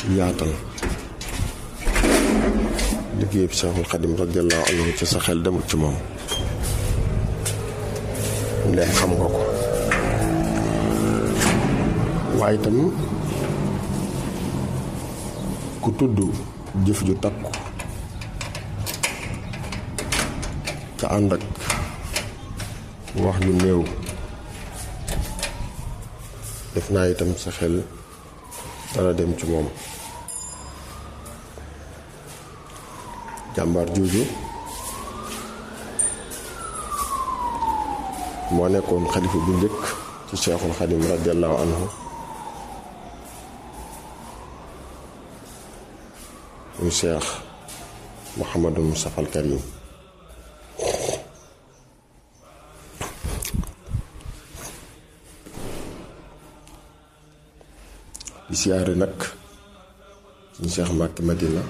yaatal liggéey bi Seexul Xadim radiyallaahu anhu ci sa xel demul ci moom ndee xam nga ko waaye itam ku tudd jëf ju takku te ànd ak wax ju néew def naa itam sa xel dana dem ci moom jàmbaar jooju moo nekkoon xalifa bu njëkk ci Seexul Xadim radiyallaahu anhu muy Seex Muhammadul Mustafa al Karim di siyaare nag suñu Seex Mbàkke Madina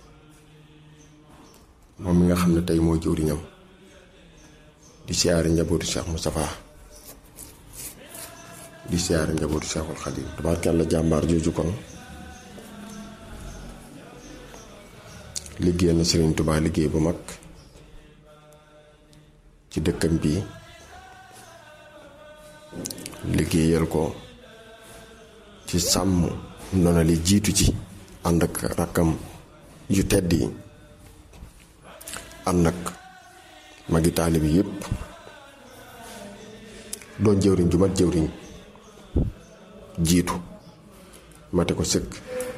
moom mi nga xam ne tey mooy jëwriñam di siyaare njabootu Seex Mustapha di siyaare njabootu Seexul Xadim tabaarkalla jàmbaar jooju kon liggéey na Sëriñ Tubaa liggéey bu mag ci dëkkam bi liggéeyal ko ci sàmm ndono li jiitu ci ànd ak rakkam yu tedd yi ànd ak magi taalibi yépp doon jëwriñ ju mat jëwriñ jiitu mate ko sëkk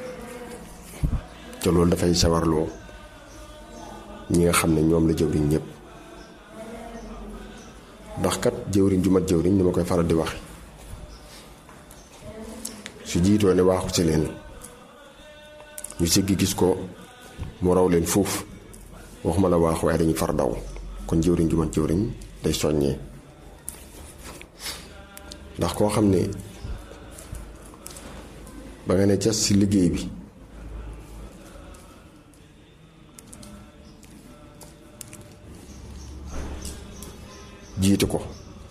te loolu dafay sawarloo ñi nga xam ne ñoom la jëwriñ ñépp ndax kat jëwriñ ju mat jëwriñ ni ma koy faral di wax su jiitoo ne waaxu ci leen ñu siggi gis ko mu raw leen foofu waxuma la waaxu waaye dañuy far daw kon jëwriñ ju mat jëwriñ day soññee ndax koo xam ne ba nga ne cas ci liggéey bi jiitu ko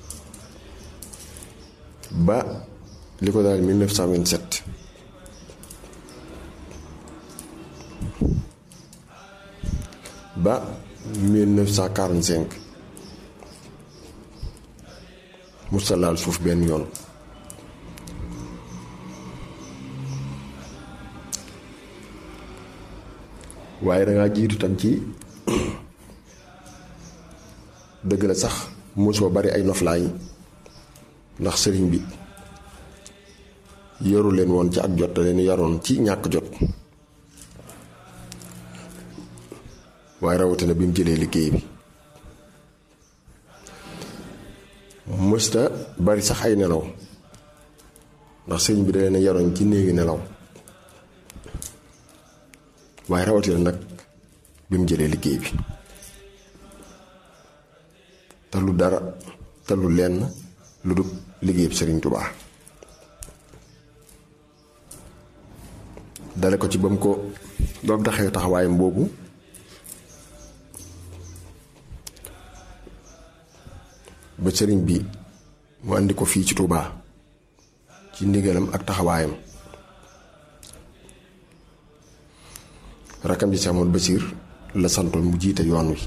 ba li ko daal 1927 ba 1945 musta laal suuf benn yoon waaye dangaa jiitu tam ci dëgg la sax mosoo bari ay noflaay ndax sëriñ bi yoru leen woon ci ak jot da leen yaroon ci ñàkk jot waaye rawatina bi mu jëlee liggéey bi mësta bari sax ay nelaw ndax sëriñ bi da leen yaroon ci néegi nelaw waaye rawatina nag bi mu jëlee liggéey bi te lu dara te lu lenn lu dul liggéey bi sëriñ Tubaa dale ko ci ba mu ko ba mu taxee taxawaayam boobu ba sëriñ bi mu andi ko fii ci Touba ci ndigalam ak taxawaayam rakam ji Seex Ahmadu Basiir la santoon mu jiite yoon wi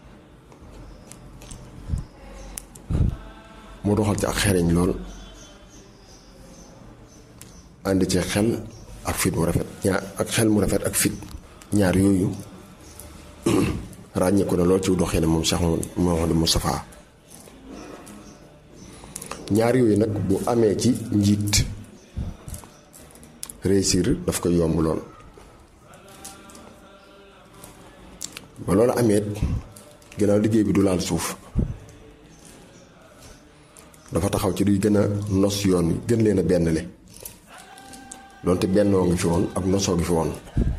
mu doxal ci ak xereñ lool ànd ci xel ak fit mu rafet ñaar ak xel mu rafet ak fit ñaar yooyu ràññeeku na lool ci doxee ne moom Cheikh Mouhamadou Moustapha ñaar yooyu nag bu amee ci njiit réussir daf koy yomb lool ba loolu amee gannaaw liggéey bi du laal suuf dafa taxaw ci duy gën a nos yoon wi gën leen a benn le donte bennoo ngi fi woon ak nosoo ngi fi woon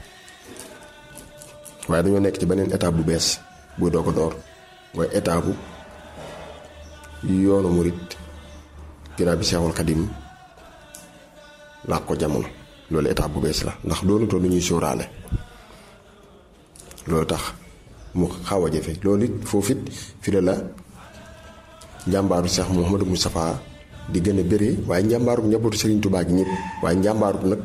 waaye dañoo nekk ci beneen étape bu bees buy doo ko door mooy étape bu yoonu murit ginnaaw bi Seexul Xadim laa ko jamono loolu étape bu bees la ndax doonutoo lu ñuy sóoraale loolu tax mu xaw a jafe loolu it foofu it fi la la njàmbaaru Cheikh Mouhamadou Moustapha di gën a bëree waaye njàmbaaru njabootu Serigne Touba gi ñëpp waaye njàmbaaru nag